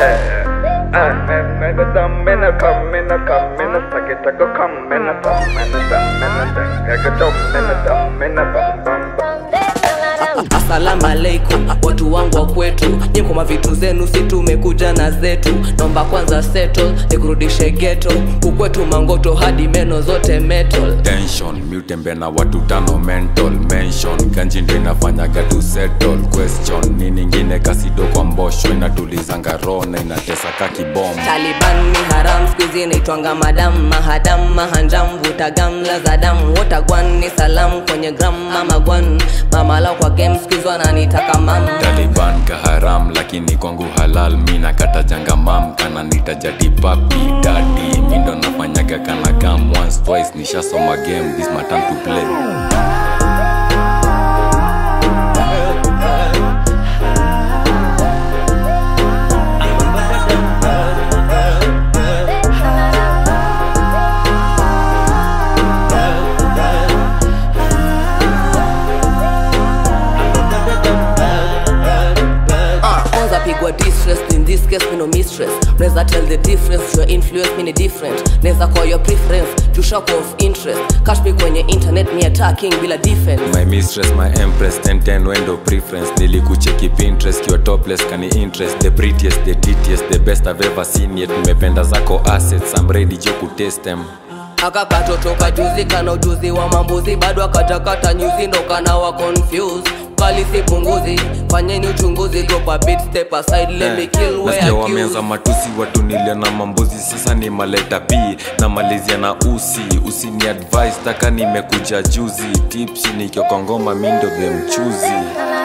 Nigga dumb in a come in a come in a suck it, take a come in a dumb in a dumb in a dumb, nigga dumb in a dumb in a bum bum bum. Asalamu alaikum watu wangu wa kwetu, nyinyi kwa vitu zenu, si tumekuja na zetu. Naomba kwanza settle, nikurudishe ghetto, kukwetu mangoto hadi meno zote metal. tension miutembe na watu tano mental mention ganji ndo inafanyaga tu settle question ni ningine kasido kwa mbosho inatulizanga roho na inatesa ka kibom Taliban ni haram, skuizi inaitwanga madam mahadam mahanjam vuta gamla za damu wotagwan ni salam kwenye gram mama gwan mama lao kwa game skuizi wananitaka mam taliban kaharam lakini kwangu halal mi nakata janga mam kana nitajati papi dadi mi ndo nafanyaga kana kam once twice nishasoma game this my time to play Ah, kwanza pigwa distress in this case me no mistress neza tell the difference your influence me ni different neza call your preference to shock of interest catch me kwenye internet ni attacking bila defense my mistress my empress 1010 wendo preference nilikucheki pinterest your topless kani interest the prettiest the titiest the best i've ever seen yet nimependa zako assets i'm ready jo kutest them akakatotoka juzi kana ujuzi wa mambuzi bado akatakata nyuzi ndo kana wa confused kali si punguzi fanyeni uchunguzi drop a bit step aside let me kill where nasikia wameanza accused matusi watu nilia na mambuzi sasa ni maleta p na malizia na usi usini advice taka nimekuja juzi tipsi nikiokongoma mindo the mchuzi